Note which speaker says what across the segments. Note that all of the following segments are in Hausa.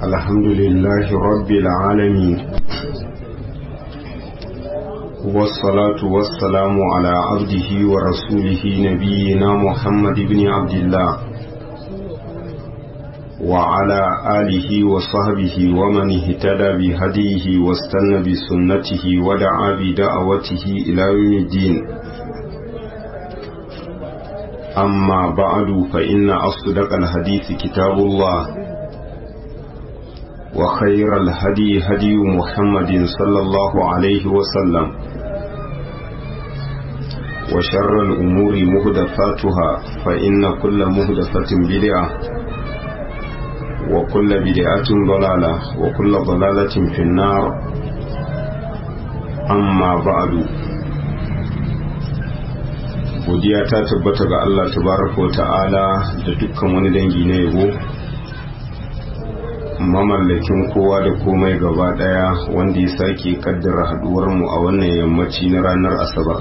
Speaker 1: الحمد لله رب العالمين والصلاة والسلام على عبده ورسوله نبينا محمد بن عبد الله وعلى آله وصحبه ومن اهتدى بهديه واستنى بسنته ودعا بدعوته إلى يوم الدين أما بعد فإن أصدق الحديث كتاب الله وخير الهدي هدي محمد صلى الله عليه وسلم وشر الأمور مهدفاتها فإن كل مهدفة بدعة وكل بدعة ضلالة وكل ضلالة في النار أما بعد godiya ta tabbata ga Allah tabaraka wa ta'ala da dukkan wani dangi na yabo mamallakin kowa da komai gaba daya wanda ya sake kaddara haduwar mu a wannan yammaci na ranar asabar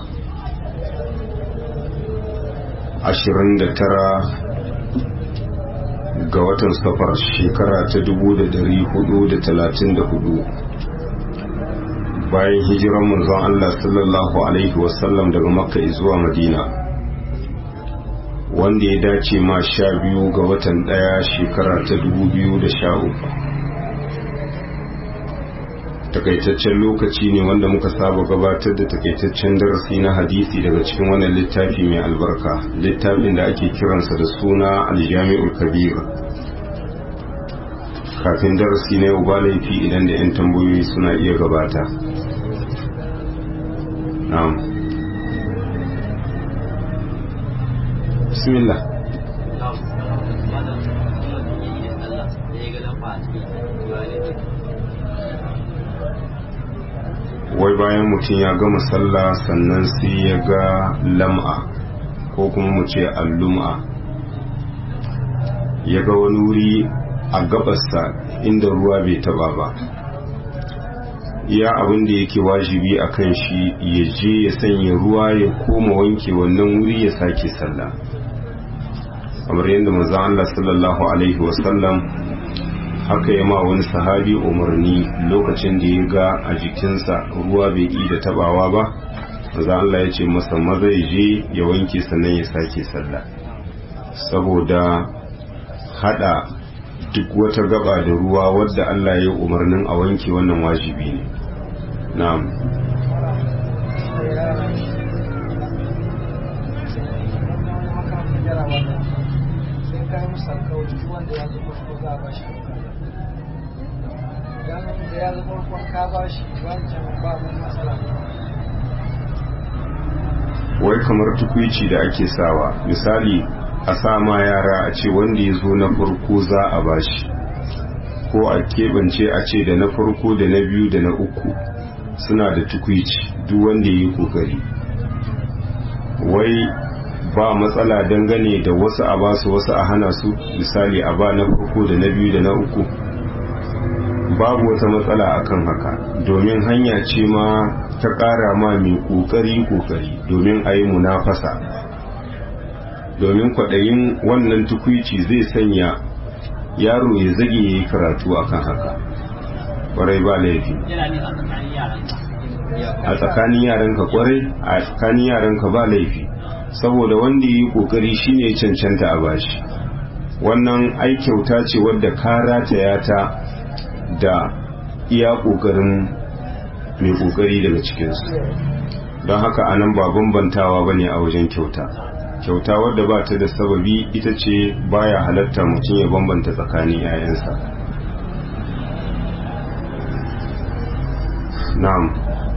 Speaker 1: 29 ga watan safar shekara ta 1434 bayan hijiran manzon Allah sallallahu alaihi wasallam daga makka zuwa madina wanda ya dace ma sha biyu ga watan daya shekara ta 2013 takaitaccen lokaci ne wanda muka saba gabatar da takaitaccen darasi na hadisi daga cikin wannan littafi mai albarka littafin da ake kiransa da suna aljami'ul kabir kafin darasi na yau ba laifi idan da 'yan tambayoyi suna iya gabata na'am bismillah wai bayan mutum ya gama sallah sannan sai ya ga lam'a ko kuma mu ce allum'a ya ga wani wuri a gabarsa inda ruwa bai taba ba iya abin da yake wajibi a kan shi ya je ya sanya ruwa ya koma wanke wannan wuri ya sake sallah kamar yadda manzon Allah sallallahu alaihi wasallam haka ya ma wani sahabi umarni lokacin da ya ga a jikinsa ruwa bai yi da tabawa ba manzon Allah ya ce masa maza ya je ya wanke sannan ya sake sallah saboda hada duk wata gaba da ruwa wadda Allah ya yi umarnin a wanke wannan wajibi ne na'am wai kamar tukwici da ake sawa misali a sama yara a ce wanda ya zo na farko za a bashi ko a keɓance a ce da na farko da na biyu da na uku suna da tukwici duk wanda ya yi kokari wai ba matsala dangane da wasu a basu wasu a hana su misali a ba na farko da na biyu da na uku babu wata matsala akan haka domin hanya ce ma ta ƙara ma mai ƙoƙari ƙoƙari domin a yi munafasa domin kwaɗayin wannan tukwici zai sanya yaro ya zage ya yi karatu akan haka ƙwarai ba laifi a tsakanin yaranka ƙwarai a tsakanin yaranka ba laifi saboda wanda ya yi ƙoƙari shine cancanta a bashi wannan ai kyauta ce wadda ka rataya ta da iya ƙoƙarin mai ƙoƙari daga cikinsu don haka anan ba bambantawa ba ne a wajen kyauta kyauta wadda ba ta da sababi ita ce baya halatta mutum ya bambanta tsakanin 'ya'yansa na'am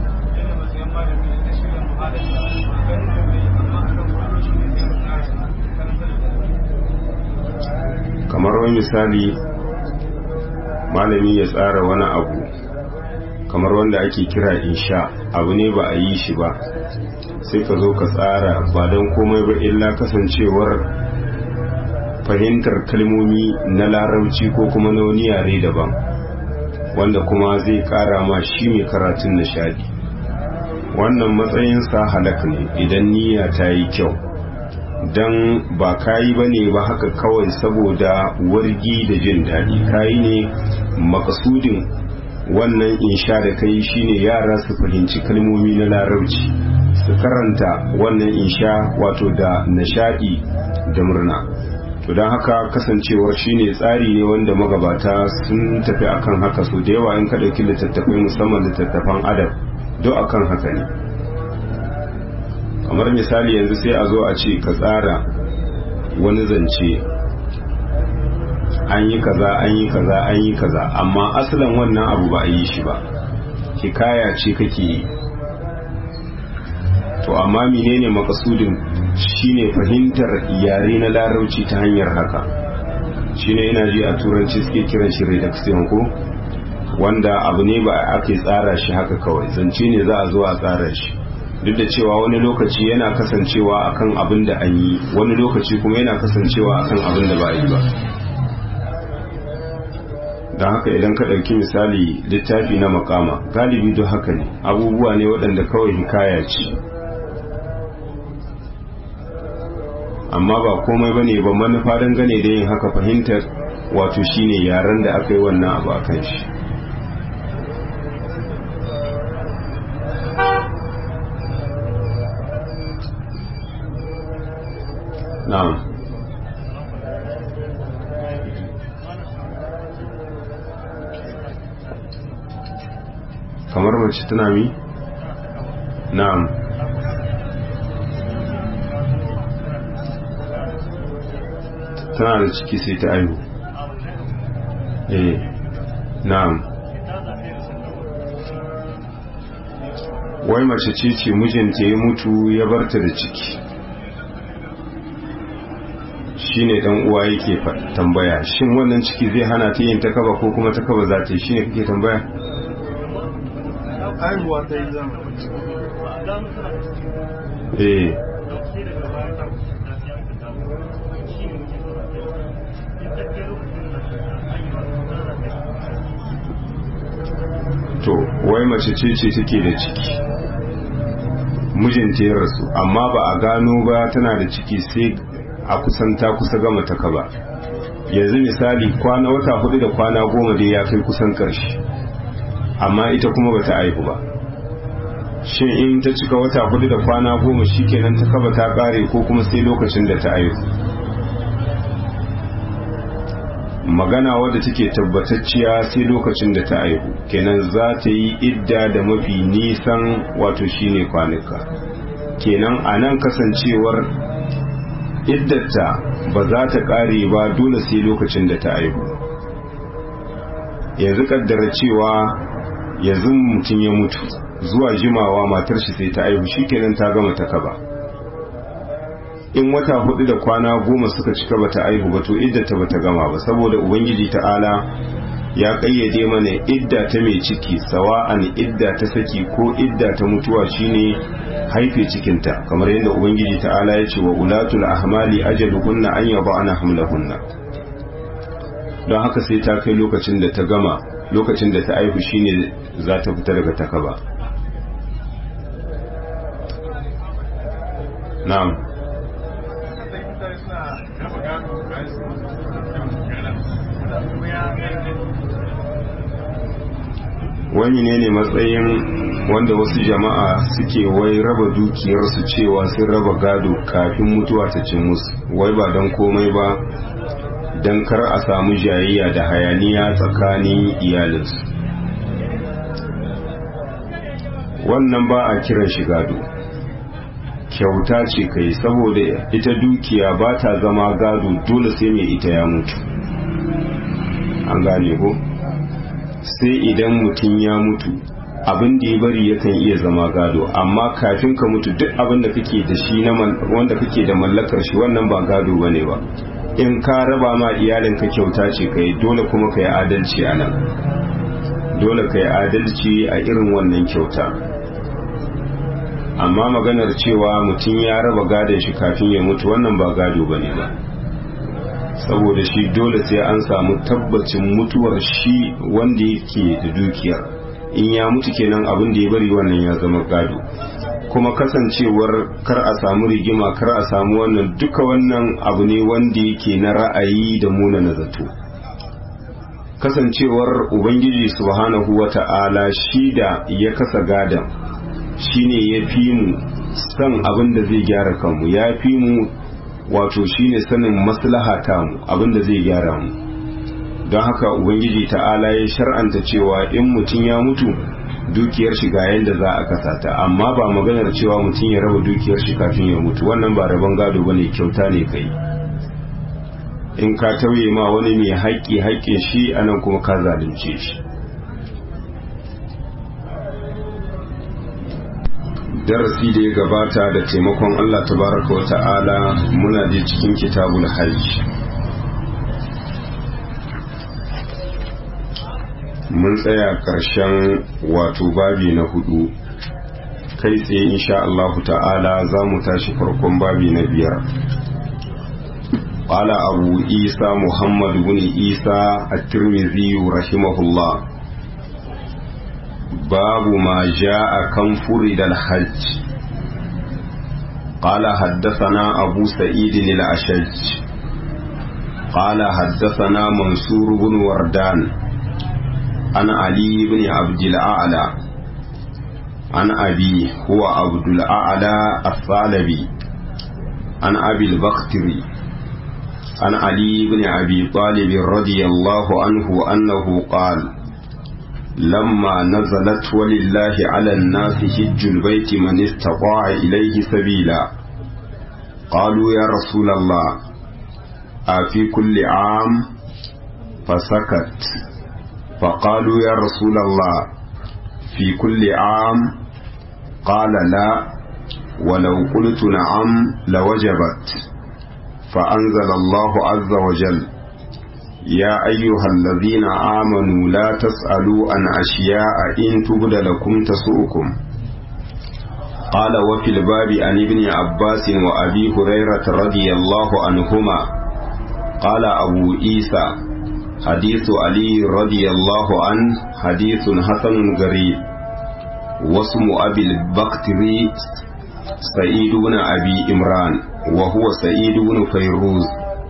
Speaker 1: kamar wani misali malami ya tsara wani abu kamar wanda ake kira insha abu ne ba a yi shi ba sai ka zo ka tsara ba don komai ba illa kasancewar fahimtar kalmomi na larabci ko kuma na wani yare daban wanda kuma zai kara ma shi mai karatun nishadi wannan matsayinsa halak ne idan niyya ta yi kyau don ba kayi ba ne ba haka kawai saboda wargi da jin daɗi kayi ne makasudin wannan insha da kai shine yara su fahimci kalmomi na larabci su karanta wannan insha wato da nishadi da murna to don haka kasancewar shine tsari ne wanda magabata sun tafi akan haka so da yawa in ka ɗauki littattafai musamman littattafan adab duk akan haka ne kamar misali yanzu sai a zo a ce ka tsara wani zance an yi kaza an yi kaza an yi kaza amma asalin wannan abu ba a yi shi ba hikaya ce kake yi to amma menene makasudin shine fahimtar yare na larauci ta hanyar haka shine ina ji a turanci suke kiran shi redaction ko wanda abu ne ba ake tsara shi haka kawai zance ne za a zo a tsara shi duk da cewa wani lokaci yana kasancewa akan abin da an yi wani lokaci kuma yana kasancewa akan abin da ba a yi ba don haka idan ka ɗauki misali littafi na makama galibi duk haka ne abubuwa ne waɗanda kawai hikaya ce amma ba komai ba ne ba manufa dangane da yin haka fahimtar wato shine yaren da aka yi wannan abu a kan shi na'am kamar mace tana mi na'am tana da ciki sai ta aihu eh na'am wai mace ce ce mijinta ya mutu ya barta da ciki shine dan uwa yake tambaya shin wannan ciki zai hana ta yin takaba ko kuma takaba za ta yi shine kake tambaya
Speaker 2: haihuwa ta yi zama
Speaker 1: eh to wai mace ce ce take da ciki mijinta ya rasu amma ba a gano ba tana da ciki sai a kusan ta kusa gama ta kaba yanzu misali kwana wata hudu da kwana goma dai ya kai kusan karshe amma ita kuma bata aihu ba shin in ta cika wata hudu da kwana goma shikenan ta kaba ta kare ko kuma sai lokacin da ta aihu magana wadda take tabbatacciya sai lokacin da ta aihu kenan za ta yi idda da mafi nisan wato shine kwanuka kenan a nan kasancewar iddata ba za ta kare ba dole sai lokacin da ta aihu yanzu kaddara cewa yanzu mutum ya mutu zuwa jimawa matar shi sai ta aihu shikenan ta gama ta kaba in wata hudu da kwana goma suka cika bata aihu ba to iddata bata gama ba saboda ubangiji ta'ala ya kayyade mana idda ta mai ciki sawa'an idda ta saki ko idda ta mutuwa shine haife cikinta kamar yadda ubangiji ta'ala ya ce wa ulatul ahmali ajaluhunna an yada'na hamlahunna don haka sai ta kai lokacin da ta gama lokacin da ta aihu shine za ta fita daga takaba na'am wani ne ne matsayin wanda wasu jama'a suke wai raba dukiyarsu cewa sun raba gado kafin mutuwa ta cin musu wai ba don komai ba don kar a samu jayayya da hayaniya tsakanin iyalinsu wannan ba a kiran shi gado kyauta ce kai saboda ita dukiya ba ta zama gado dole sai mai ita ya mutu an gane ko sai idan mutum ya mutu abin da ya bari yakan iya zama gado amma kafin ka mutu duk abin da kake da shi na wanda kake da mallakar shi wannan ba gado bane ba in ka raba ma iyalin ka kyauta ce kai dole kuma ka yi adalci a nan dole ka yi adalci a irin wannan kyauta amma maganar cewa mutum ya raba gadon shi kafin ya mutu wannan ba gado bane ba saboda shi dole sai an samu tabbacin mutuwar shi wanda yake da dukiyar in ya mutu kenan abin da ya bari wannan ya zama gado kuma kasancewar kar a samu rigima kar a samu wannan duka wannan abu ne wanda yake na ra'ayi da muna na zato kasancewar ubangiji subhanahu wata'ala shi da ya kasa gadan shine ya fi mu san abin da zai gyara kanmu ya fi mu wato shine sanin maslaha tamu abin da zai gyara mu don haka ubangiji ta'ala ya shar'anta cewa in mutum ya mutu dukiyar shi ga yadda za a kasa ta amma ba maganar cewa mutum ya raba dukiyar shi kafin ya mutu wannan ba rabon gado bane kyauta ne kai in ka tauye ma wani mai haƙƙi haƙƙin shi anan kuma ka zalunce shi darasi da ya gabata da taimakon Allah tabaraka wa ta'ala muna je cikin kitabul hajj mun tsaya ƙarshen wato babi na hudu kai tsaye insha Allah ta'ala za mu tashi farkon babi na biyar قال أبو عيسى محمد بن عيسى الترمذي رحمه الله باب ما جاء كم فرد الحج قال حدثنا أبو سعيد الأشج قال حدثنا منصور بن وردان عن علي بن عبد الأعلى عن أبي هو عبد الأعلى الثعلبي عن أبي البختري عن علي بن أبي طالب رضي الله عنه أنه قال لما نزلت ولله على الناس حج البيت من استطاع إليه سبيلا قالوا يا رسول الله أفي كل عام فسكت فقالوا يا رسول الله في كل عام قال لا ولو قلت نعم لوجبت فأنزل الله عز وجل يا أيها الذين آمنوا لا تسألوا عن أشياء إن تبد لكم تسؤكم قال وفي الباب عن ابن عباس وأبي هريرة رضي الله عنهما قال أبو عيسى حديث علي رضي الله عنه حديث حسن غريب واسم أبي البكتري سعيد بن أبي إمران وهو سعيد بن فيروز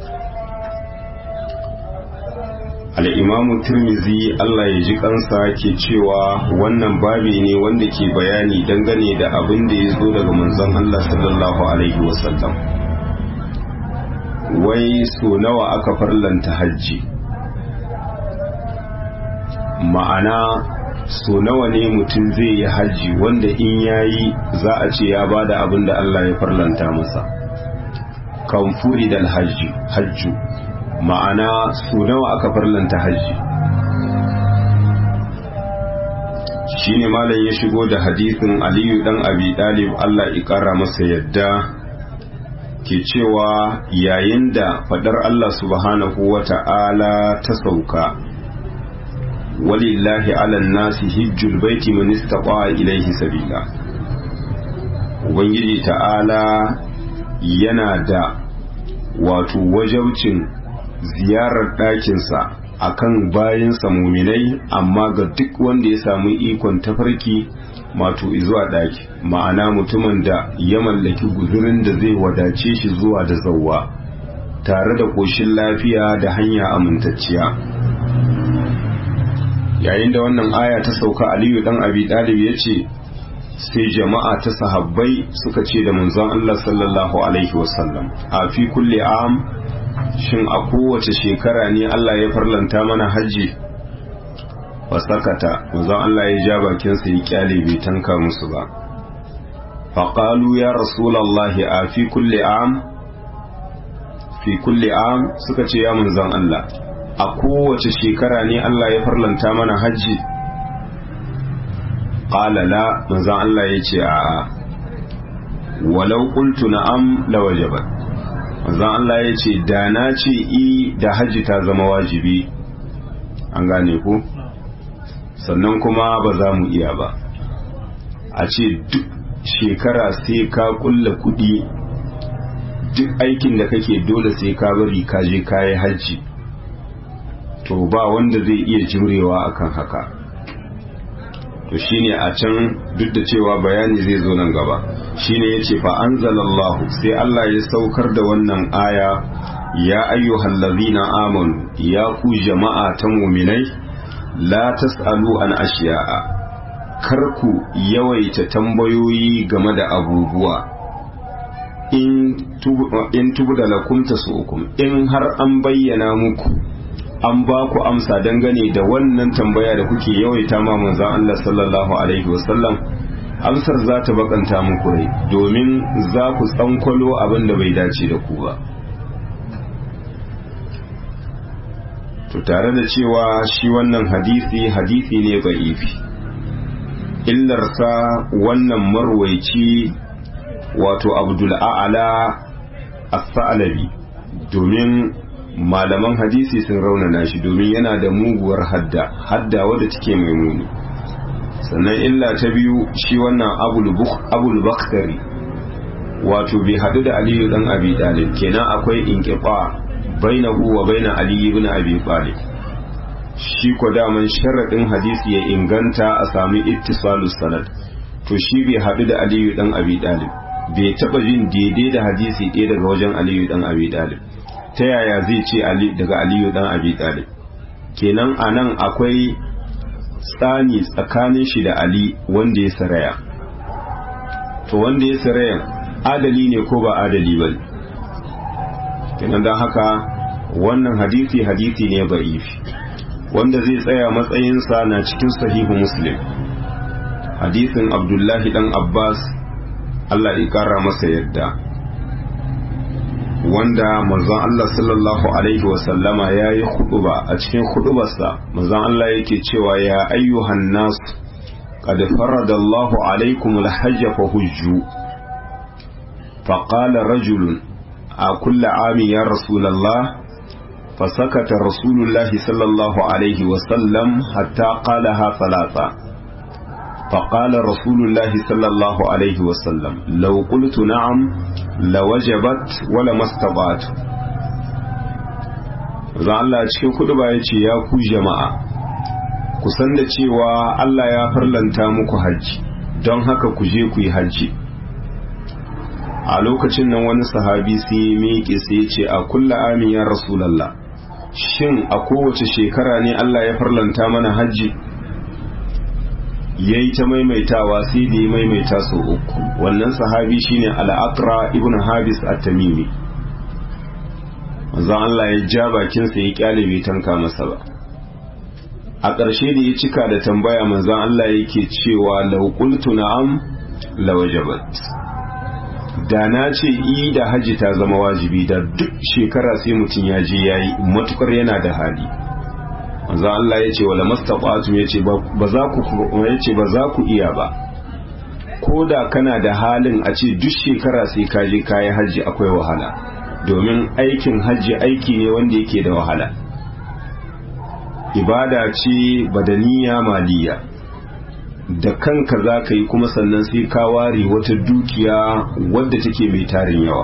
Speaker 1: al'imamu turmizi Allah ya ji kansa ke cewa wannan babi ne wanda ke bayani dangane da abin da ya zo daga manzon Allah sallallahu Alaihi wasallam wai so nawa aka farlanta hajji ma'ana so nawa ne mutum zai yi hajji wanda in yayi za a ce ya bada abin da Allah ya farlanta masa kan furi dal hajji hajju ma'ana su nawa aka farlanta hajji shine malam ya shigo da hadisin aliyu dan abi dalib Allah ya kara masa yadda ke cewa yayin da fadar Allah subhanahu wata'ala ta sauka walillahi ala nasi hijjul baiti man istata ilaihi sabila ubangiji ta'ala yana da wato wajaucin ziyarar ɗakinsa a kan bayansa muminai amma ga duk wanda ya samu ikon tafarki mato zuwa ɗaki ma'ana mutumin da ya mallaki guzurin da zai wadace shi zuwa da zauwa tare da ƙoshin lafiya da hanya amintacciya yayin da wannan aya ta sauka aliyu dan abi ɗalib ya ce sai jama'a ta sahabbai suka ce da manzon Allah sallallahu alaihi wasallam a fi kulli am shin a kowace shekara ne Allah ya farlanta mana hajji wasakata manzon Allah ya ja bakinsa ya kyale bai tanka musu ba faqalu ya rasulullahi a fi kulli am fi kulli am suka ce ya manzon Allah a kowace shekara ne Allah ya farlanta mana hajji qala la manzon Allah ya ce a'a walau qultu na'am lawajabat manzon Allah ya ce da na ce i da hajji ta zama wajibi an gane ku sannan kuma ba za mu iya ba a ce duk shekara sai ka kulla kudi duk aikin da kake dole sai ka bari ka je kayi hajji to ba wanda zai iya jimrewa akan haka to shine a can duk da cewa bayani zai zo nan gaba shine yace fa anzalallahu sai Allah ya saukar da wannan aya ya ayyuhal ladzina amanu ya ku jama'a ta mu'minai la tasalu an ashiya'a kar ku yawaita tambayoyi game da abubuwa in tubu da lakum tasukum in har an bayyana muku an ba ku amsa dangane da wannan tambaya da kuke yawaita ma manzon Allah sallallahu alaihi wasallam amsar za ta bakanta muku rai domin za ku tsankwalo abin da bai dace da ku ba to tare da cewa shi wannan hadisi hadisi ne ba'ifi illarsa wannan marwaici wato abdul a'ala as-sa'labi domin malaman hadisi sun raunana shi domin yana da muguwar hadda hadda wadda take mai muni sannan illa ta biyu shi wannan abul bakhtari wato bai hadu da aliyu dan abi dalib kenan akwai inqifa bainahu wa baina ali ibn abi talib shi ko daman sharadin hadisi ya inganta a sami ittisalus sanad to shi bai hadu da aliyu dan abi dalib bai taba jin daidai da hadisi ɗaya daga wajen aliyu dan abi dalib ta yaya zai ce daga aliyu dan abi talib kenan a nan akwai tsani tsakanin shi da ali wanda ya saraya to wanda ya saraya adali ne ko ba adali ba kenan don haka wannan hadisi hadisi ne ba'ifi wanda zai tsaya matsayinsa na cikin sahihu muslim hadisin abdullahi dan abbas allah ya kara masa yadda wanda manzon Allah sallallahu alaihi wasallama ya yi huduba a cikin hudubarsa manzon Allah yake cewa ya ayyuhan nas qad farada Allahu alaikum al-hajj fa hujju fa qala rajul a kulli ami ya rasulullah فسكت رسول الله صلى الله عليه وسلم حتى قالها ثلاثة فقال رسول الله صلى الله عليه وسلم لو قلت نعم لوجبت ولما استطعت zan Allah cikin kudu ba ya ce ya ku jama'a ku san da cewa Allah ya farlanta muku hajji don haka ku je ku yi hajji a lokacin nan wani sahabi sai ya miƙe sai ya ce a kulla amin ya rasulallah shin a kowace shekara ne Allah ya farlanta mana hajji ya yi ta maimaitawa sai da ya maimaita sau uku wannan sahabi shine al'akra ibn habis at-tamimi manzon Allah ya ja bakinsa ya kyale bai tanka masa ba a ƙarshe da ya cika da tambaya manzon Allah yake cewa law qultu na'am lawajabat da na ce i da haji ta zama wajibi da duk shekara sai mutum ya je yayi matukar yana da hali manzo Allah ya ce wala mastaqatum ya ce ba za ku ya ce ba za ku iya ba ko da kana da halin a ce duk shekara sai ka je kayi haji akwai wahala domin aikin haji aiki ne wanda yake da wahala ibada ce badaniya maliya da kanka za ka yi kuma sannan sai ka ware wata dukiya wadda take mai tarin yawa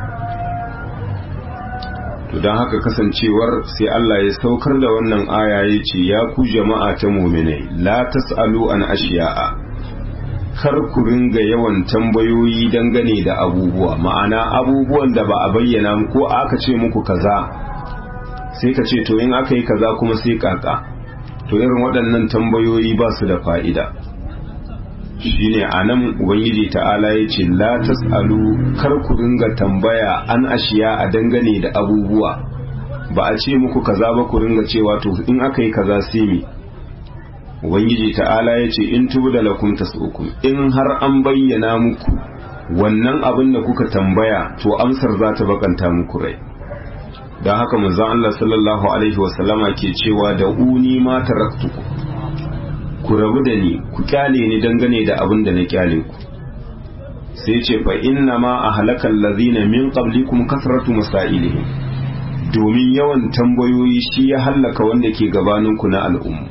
Speaker 1: to don haka kasancewar sai Allah ya saukar da wannan aya ya ce ya ku jama'a ta muminai la tas'alu an ashiya'a kar ku ringa yawan tambayoyi dangane da abubuwa ma'ana abubuwan da ba a bayyana ko aka ce muku kaza sai ka ce to in aka yi kaza kuma sai kaka to irin waɗannan tambayoyi ba su da fa'ida shine a nan ubangiji ta'ala ya ce la tas'alu kar ku ringa tambaya an ashiya a dangane da abubuwa ba a ce muku kaza ba ku ringa cewa to in aka yi kaza sai me ubangiji ta'ala ya ce in tubu da lakum tas'ukum in har an bayyana muku wannan abin da kuka tambaya to amsar za ta bakanta muku rai don haka manzon Allah sallallahu alaihi wasallama ke cewa da uni ma taraktuku ku rabu da ni ku kyale ni dangane da abin da na kyale ku sai ce fa inna ma a halakal lazina min qablikum kasratu masailihim domin yawan tambayoyi shi ya hallaka wanda ke gabanin ku na al'umma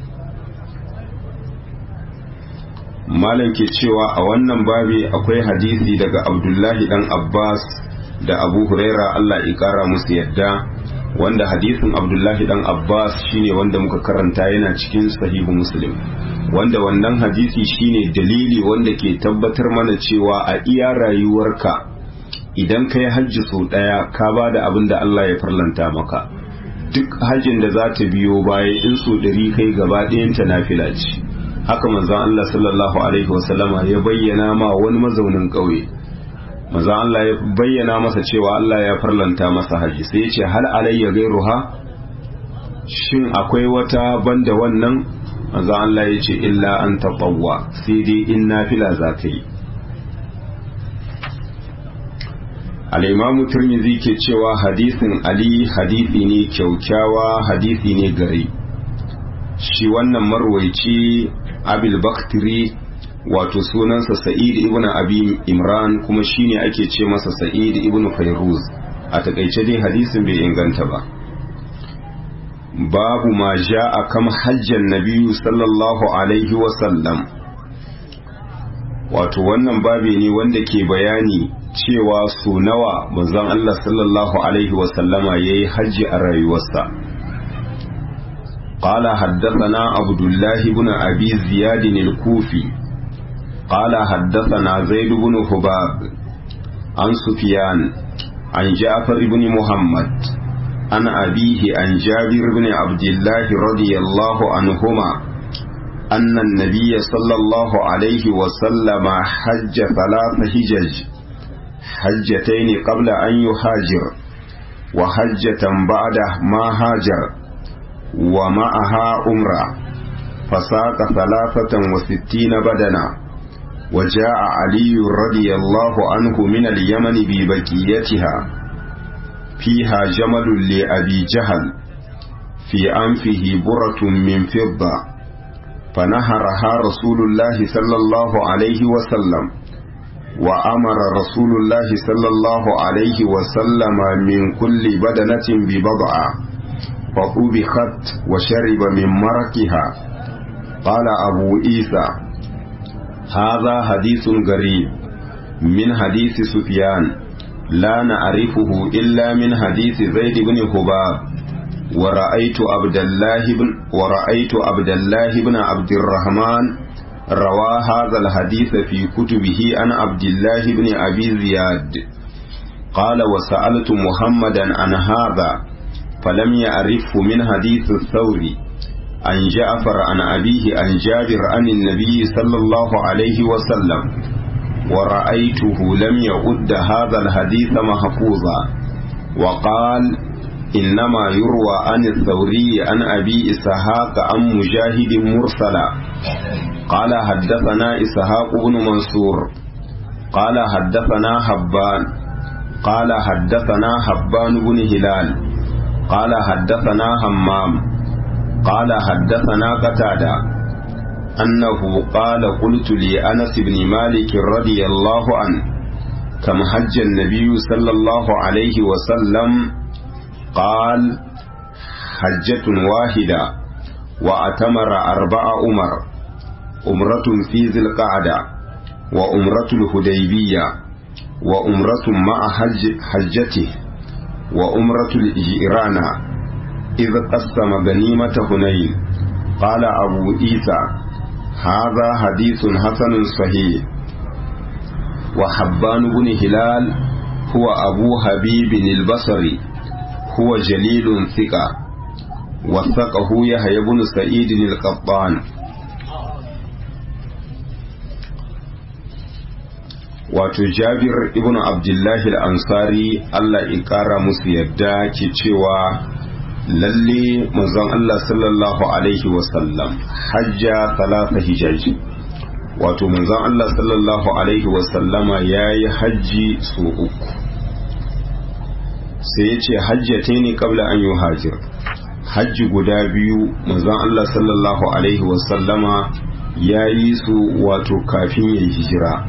Speaker 1: malam ke cewa a wannan babi akwai hadisi daga abdullahi dan abbas da abu huraira allah ya kara musu yadda wanda hadisin abdullahi dan abbas shine wanda muka karanta yana cikin sahihu muslim wanda wannan hadisi shine dalili wanda ke tabbatar mana cewa a iya rayuwarka idan ka yi hajji sau ɗaya ka ba da abin da allah ya farlanta maka duk hajjin da za ta biyo baya in so ɗari kai gaba ɗayanta nafila ce haka manzon allah sallallahu alaihi wasallama ya bayyana ma wani mazaunin ƙauye maza Allah ya bayyana masa cewa Allah ya farlanta masa haji sai ya ce hal alayya gairuha shin akwai wata banda wannan maza Allah ya ce illa an tatawwa sai dai in nafila za ka yi al-imamu tirmidhi ke cewa hadisin ali hadisi ne kyaukyawa hadisi ne gari shi wannan marwaici abil baktiri wato sunansa sa'id ibn abi imran kuma shine ake ce masa sa'id ibn fayruz a takaice dai hadisin bai inganta ba babu ma ja'a kam hajjan nabiyyu sallallahu alaihi wa sallam wato wannan babi ne wanda ke bayani cewa su nawa manzon Allah sallallahu alaihi wa sallama yayi hajji a rayuwarsa قال حدثنا عبد الله بن أبي زياد الكوفي قال حدثنا زيد بن حباب عن سفيان عن جعفر بن محمد عن أبيه عن جابر بن عبد الله رضي الله عنهما أن النبي صلى الله عليه وسلم حج ثلاث حجج حجتين قبل أن يهاجر وحجة بعد ما هاجر ومعها أمرة فساق ثلاثة وستين بدنا وجاء علي رضي الله عنه من اليمن ببكيتها فيها جمل لأبي جهل في أنفه برة من فضة فنهرها رسول الله صلى الله عليه وسلم وأمر رسول الله صلى الله عليه وسلم من كل بدنة ببضعة فطبخت وشرب من مركها قال أبو إيسى هذا حديث غريب من حديث سفيان لا نعرفه إلا من حديث زيد بن حباب ورأيت عبد الله بن ورأيت عبد الله بن عبد الرحمن روى هذا الحديث في كتبه عن عبد الله بن أبي زياد قال وسألت محمدا عن هذا فلم يعرفه من حديث الثوري عن جعفر عن أبيه عن جابر عن النبي صلى الله عليه وسلم ورأيته لم يعد هذا الحديث محفوظا وقال إنما يروى عن الثوري عن أبي إسحاق عن مجاهد مرسلا قال حدثنا إسحاق بن منصور قال حدثنا حبان قال حدثنا حبان بن هلال قال حدثنا همام قال حدثنا قتادة أنه قال قلت لأنس بن مالك رضي الله عنه كم حج النبي صلى الله عليه وسلم قال حجة واحدة وأتمر أربع أمر أمرة في ذي القعدة وأمرة الهديبية وأمرة مع حج حجته وأمرة الجيران إذ قسم غنيمة هنين قال أبو عيسى هذا حديث حسن صحيح وحبان بن هلال هو أبو حبيب البصري هو جليل ثقة وثقه يحيى بن سعيد القطان wato jabir ibn abdullahi al-ansari Allah in kara musu yadda ke cewa lalle manzon Allah sallallahu alaihi wasallam hajja talata hijaji wato manzon Allah sallallahu alaihi wasallama ya yi hajji su uku sai ya ce hajjata ne kabla an yi hajjir hajji guda biyu manzon Allah sallallahu alaihi wasallama ya yi su wato kafin ya yi hijira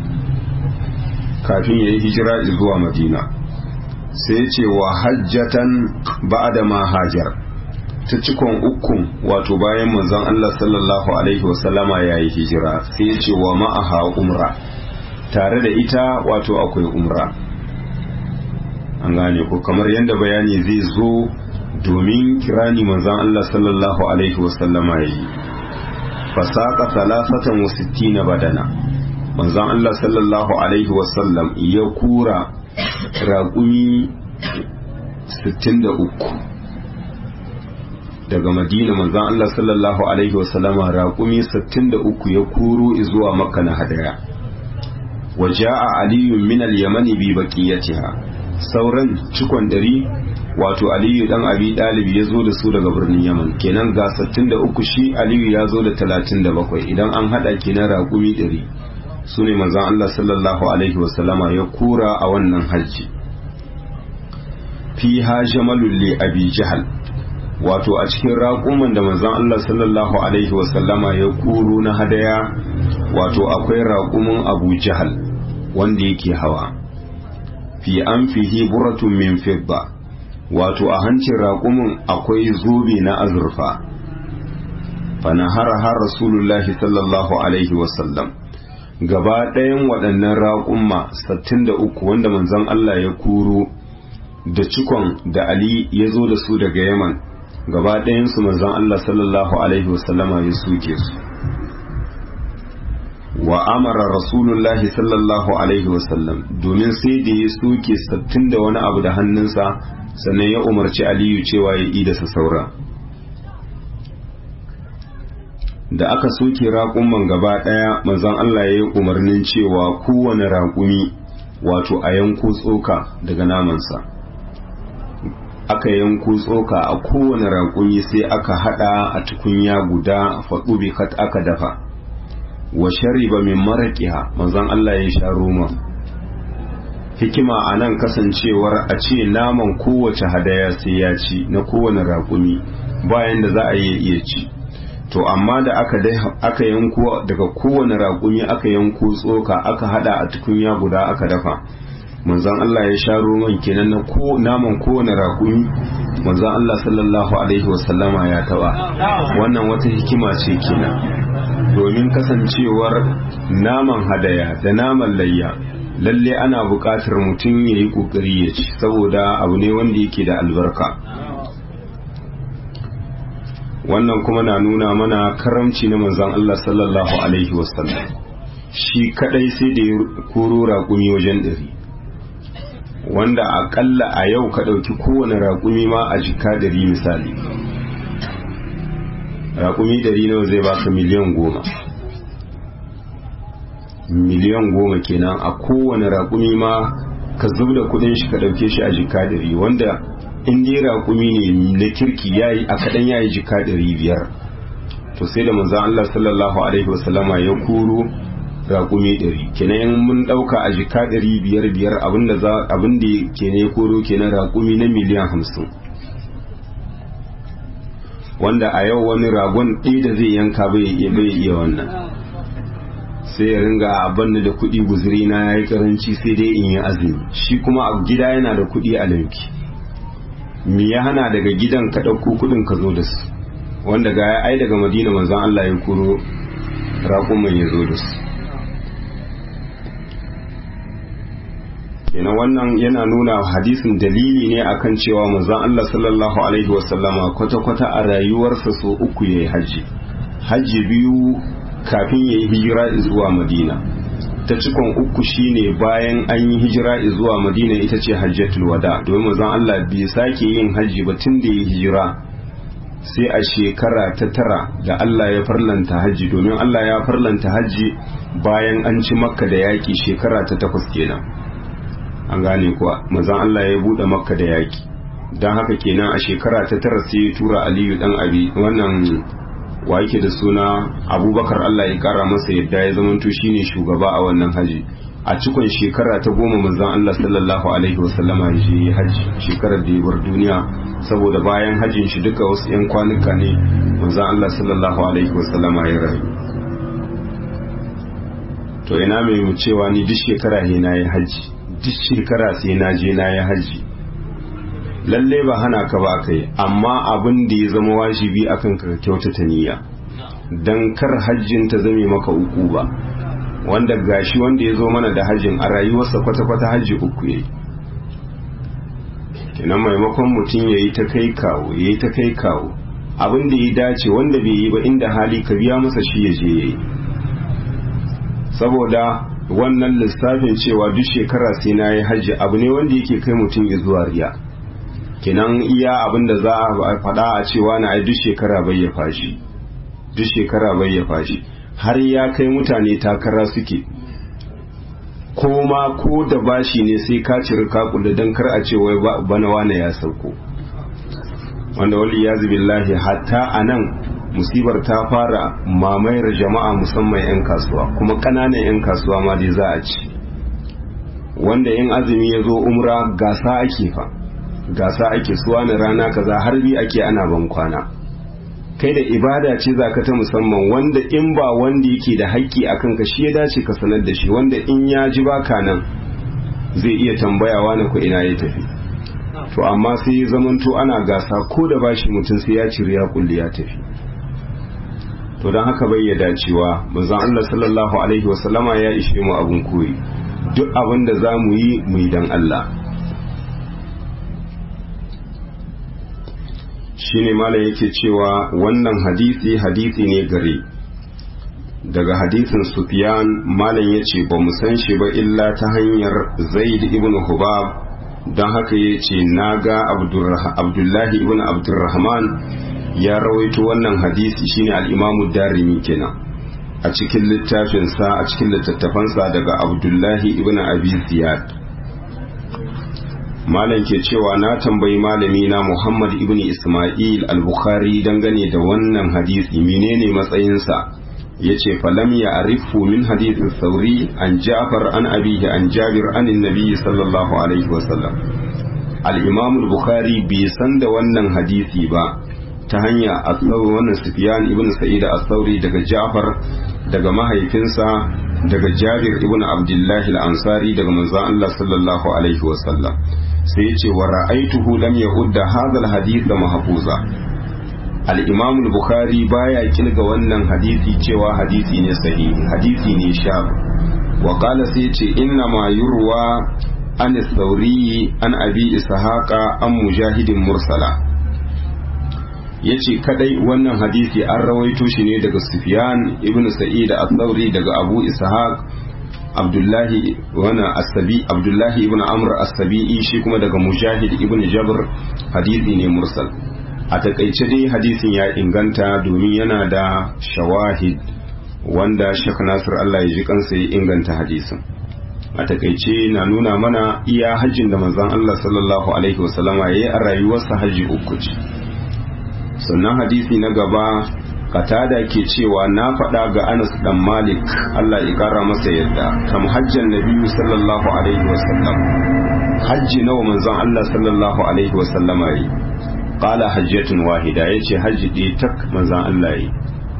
Speaker 1: kafin ya yi hijira zuwa madina sai ce wa hajjatan ba'da ma hajar ta cikon ukun wato bayan manzon Allah sallallahu alaihi wasallama ya yi hijira sai ce wa ma'aha umra tare da ita wato akwai umra an gane ko kamar yadda bayani zai zo domin kirani manzan Allah sallallahu alaihi wasallama ya yi fasaka talasatan wa sittina badana manzan Allah sallallahu alaihi wasallam ya kura raƙumi 63 daga madina manzan Allah sallallahu alaihi wasallama raƙumi 63 ya kuro zuwa makka na hadaya wa ja'a aliyun min al-yamani bi baqiyatiha sauran cikon dari wato aliyu dan abi dalib ya zo da su daga birnin yaman kenan ga 63 shi aliyu ya zo da 37 idan an hada kenan raƙumi 100 su ne manzan Allah sallallahu alaihi wasallama ya kura a wannan hajji fi ha jamalul li abi jahal wato a cikin raƙuman da manzon Allah sallallahu alaihi wasallama ya kuro na hadaya wato akwai raƙumin abu jahal wanda yake hawa fi an fihi buratun min fidda wato a hancin raƙumin akwai zobe na azurfa fanahara har rasulullahi sallallahu alaihi wasallam gaba ɗayan waɗannan raƙumma 63 wanda manzon Allah ya kuro da cikon da Ali ya zo da su daga Yaman gaba ɗayansu manzon Allah sallallahu alaihi wasallama ya suke su wa amara rasulullahi sallallahu alaihi wasallam domin sai da ya soke sattin da wani abu da hannunsa sannan ya umarci aliyu cewa ya ida sa saura da aka soke raƙumman gaba ɗaya manzon Allah ya yi umarnin cewa kowane raƙumi wato a yanko tsoka daga namansa aka yanko tsoka a kowane raƙumi sai aka haɗa a tukunya guda faɗu bikat aka dafa wa shariba min maraqiha manzon Allah ya sha roma hikima a nan kasancewar a ce naman kowace hadaya sai ya ci na kowane raƙumi bayan da za a yi iya ci to amma da aka aka yanko daga kowane raƙumi aka yanko tsoka aka hada a tukunya guda aka dafa manzon Allah ya sha roman kenan na ko naman kowane raƙumi manzon Allah sallallahu alaihi wasallama ya taba wannan wata hikima ce kenan domin kasancewar naman hadaya da naman layya lalle ana buƙatar mutum ya yi ƙoƙari ya ci saboda abu ne wanda yake da albarka wannan kuma na nuna mana karamci na manzon Allah sallallahu alaihi wasallam shi kadai sai da ya koro raƙumi wajen ɗari wanda aƙalla a yau ka ɗauki kowane raƙumi ma a jika ɗari misali raƙumi ɗari nawa zai baka miliyan goma miliyan goma kenan a kowane raƙumi ma ka zub da kudin shi ka ɗauke shi a jika ɗari wanda in dai raƙumi ne na kirki yayi a kaɗan yayi jika ɗari biyar to sai da manzon Allah sallallahu alaihi wasallama ya kuro raƙumi ɗari kenan in mun ɗauka a jika ɗari biyar biyar abinda za abinda ke ne koro kenan raƙumi na miliyan hamsin wanda a yau wani ragon ɗaya da zai yanka bai iya wannan sai ya ringa abin da kuɗi guzuri na ya yi karanci sai dai in yi azumi shi kuma a gida yana da kuɗi a lauki me ya hana daga gidan ka ɗauko kuɗin ka zo da su wanda ga ya ai daga madina manzon Allah ya kuro raƙuman ya zo da su kenan wannan yana nuna hadisin dalili ne akan cewa manzon Allah sallallahu alaihi wasallama kwata-kwata a rayuwarsa so uku ya yi hajji hajji biyu kafin ya yi hijira zuwa madina ta cikon uku shine bayan an yi hijira zuwa madina ita ce hajjatul wada domin manzon Allah bai sake yin hajji ba tun da ya hijira sai a shekara ta tara da Allah ya farlanta hajji domin Allah ya farlanta hajji bayan an ci makka da yaƙi shekara ta takwas kenan an gane kuwa manzon Allah ya buɗe makka da yaƙi don haka kenan a shekara ta tara sai ya tura aliyu dan abi wannan wa yake da suna abubakar Allah ya kara masa yadda ya zamanto shine shugaba a wannan haji a cikon shekara ta goma manzon Allah sallallahu alaihi wasallama ya je haji shekarar da ya bar duniya saboda bayan hajin shi duka wasu yan kwanuka ne manzon Allah sallallahu alaihi wasallama ya rayu to ina mai mu cewa ni duk shekara he na yi haji duk shekara sai na je na yi haji lalle ba hana ka ba kai amma abin da ya zama wajibi akan ka kyautata niyya dan kar hajjin ta zame maka uku ba wanda gashi wanda ya zo mana da hajjin a rayuwarsa kwata-kwata hajji uku yayi kenan maimakon mutum ya yi ta kai kawo ya yi ta kai kawo abin da ya dace wanda bai yi ba inda hali ka biya masa shi ya je ya yi saboda wannan lissafin cewa duk shekara sai na yi hajji abu ne wanda yake kai mutum ya zuwa riya kenan iya abin da za a faɗa a cewa na ai duk shekara bai ya fashi duk shekara bai ya fashi har ya kai mutane takara suke ko ma ko da bashi ne sai ka ciri kakula don kar a ce wai bana wane ya sauko wanda wali ya billahi hatta a nan musibar ta fara mamayar jama'a musamman 'yan kasuwa kuma ƙananan 'yan kasuwa ma dai za a ci wanda in azumi ya zo umra gasa ake fa gasa ake suwa na rana kaza har bi ake ana ban kwana kai da ibada ce za ka ta musamman wanda in ba wanda yake da haƙƙi a kanka shi ya dace ka sanar da shi wanda in ya ji baka nan zai iya tambayawa na ku ina ya tafi to amma sai ya zamanto ana gasa ko da bashi mutum sai ya ciri ya kulli ya tafi to don haka bai ya dacewa manzon Allah sallallahu alaihi wasallama ya ishe mu abun koyi duk abin da za mu yi mu yi don Allah shine malam yake cewa wannan hadisi hadisi ne gare daga hadisin sufyan malam ya ce ba mu san shi ba illa ta hanyar zaid ibn hubab don haka ya ce na ga abdullahi ibn abdurrahman ya rawaito wannan hadisi shine al'imamu darimi kenan a cikin littafinsa a cikin littattafansa daga abdullahi ibn abi ziyad malam ke cewa na tambayi malami na Muhammad ibn Ismail al-Bukhari dangane da wannan hadisi menene matsayinsa yace falam ya arifu min hadithin sauri an Ja'far an abihi an Jabir an annabi sallallahu alaihi wasallam al-Imam al-Bukhari bai san da wannan hadisi ba ta hanya as-Sauri wannan Sufyan ibn Sa'id as-Sauri daga Ja'far daga mahaifinsa daga Jabir ibn Abdullah al-Ansari daga manzon Allah sallallahu alaihi wasallam sai ce wa ra'aituhu lam yahudda hadha al-hadith mahfuza al-imam al-bukhari baya kilga wannan hadisi cewa hadisi ne sahihi hadisi ne shab wa qala sai ce inna ma yurwa an thawri an abi ishaqa an mujahidin mursala yace kadai wannan hadisi an rawaito shi ne daga sufyan ibn sa'id al-thawri daga abu ishaq abdullahi wani asabi abdullahi ibn amr asabi'i shi kuma daga mujahid ibn jabr hadisi ne mursal a takaice dai hadisin ya inganta domin yana da shawahid wanda shek nasir allah ya ji kansa ya inganta hadisin a takaice na nuna mana iya hajjin da manzon allah sallallahu alaihi wasallama ya yi a rayuwarsa hajji uku ce sannan hadisi na gaba katada ke cewa na faɗa ga Anas dan Malik Allah ya ƙara masa yadda kam hajjan nabiyyu sallallahu alaihi wasallam hajji nawa manzon Allah sallallahu alaihi wasallam yi qala hajjatun wahida yace hajji ɗaya tak manzon Allah yi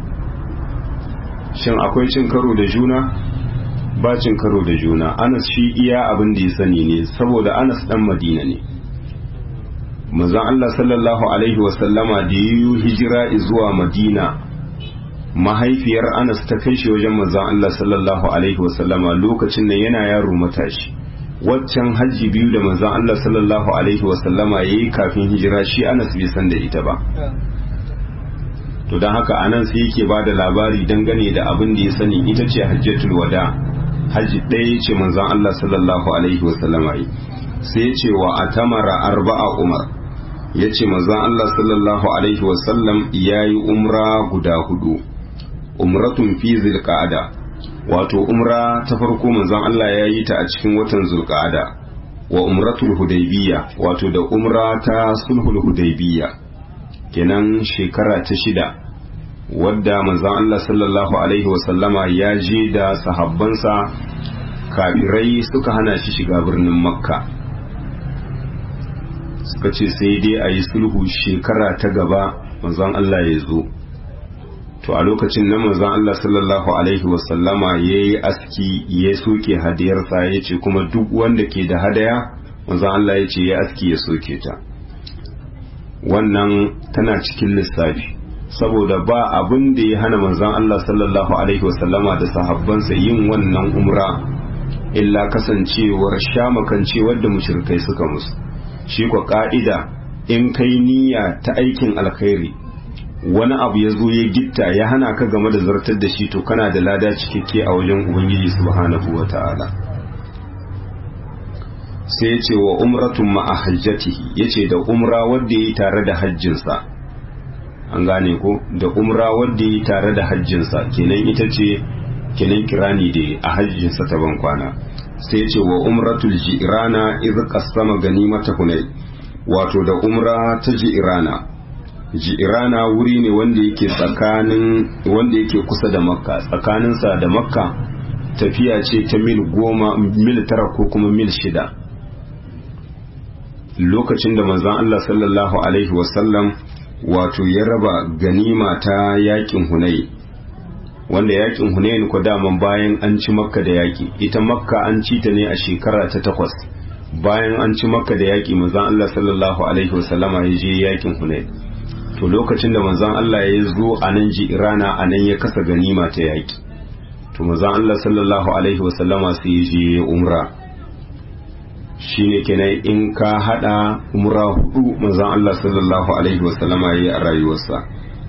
Speaker 1: shin akwai cin karo da juna ba cin karo da juna Anas shi iya abin da ya sani ne saboda Anas dan Madina ne manzon Allah sallallahu alaihi wasallama da yi hijira zuwa Madina mahaifiyar Anas ta kai shi wajen manzon Allah sallallahu alaihi wasallama lokacin nan yana yaro matashi waccan hajji biyu da manzon Allah sallallahu alaihi wasallama yayi kafin hijira shi Anas bai san da ita ba to don haka anan sai yake ba da labari dangane da abin da ya sani ita ce hajjatul wada hajji ɗaya ce manzon Allah sallallahu alaihi wasallama yi sai ya ce wa atamara arba'a umar ya ce manzon Allah sallallahu alaihi wasallam ya yi umra guda hudu umratun fi zilqa'ada wato umra ta farko manzon Allah ya yi ta a cikin watan zulqa'ada wa umratul hudaybiya wato da umra ta sulhul hudaybiya kenan shekara ta shida wadda manzon Allah sallallahu alaihi wasallama ya je da sahabbansa kafirai suka hana shi shiga birnin makka suka ce sai dai a yi sulhu shekara ta gaba manzon Allah ya zo to a lokacin nan manzon Allah sallallahu alaihi wasallama ya yi aski ya soke hadiyarsa ya ce kuma duk wanda ke da hadaya manzon Allah ya ce ya aski ya soke ta wannan tana cikin lissafi saboda ba abin da ya hana manzon Allah sallallahu alaihi wasallama da sahabbansa yin wannan umra illa kasancewar shamakancewar da mushrikai suka musu shi kwa ka'ida in kai niyya ta aikin alkhairi wani abu ya zo ya gitta ya hana ka game da zartar da shi to kana da lada cikakke a wajen ubangiji subhanahu wa ta'ala sai ya ce wa umratun ma'a hajjatihi ya ce da umra wadda ya yi tare da hajjinsa an gane ko da umra wadda ya yi tare da hajjinsa kenan ita ce kenan kirani da a hajjinsa ta ban kwana sai ya ce wa umratul ji'rana idh qasama ganimata hunay wato da umra ta ji'rana ji'rana wuri ne wanda yake tsakanin wanda yake kusa da makka tsakaninsa da makka tafiya ce ta mil goma mil tara ko kuma mil shida lokacin da manzon Allah sallallahu alaihi wasallam wato ya raba ganima ta yakin hunay wanda yakin hunayn ko daman bayan an ci makka da yaki ita makka an ci ta ne a shekara ta takwas bayan an ci makka da yaki manzon Allah sallallahu alaihi wasallama ya je yakin hunayn to lokacin da manzon Allah ya zo a nan ji irana a nan ya kasa ganima ta yaki to manzon Allah sallallahu alaihi wasallama sai ya je umra shine kenan in ka hada umra hudu manzon Allah sallallahu alaihi wasallama ya yi a rayuwarsa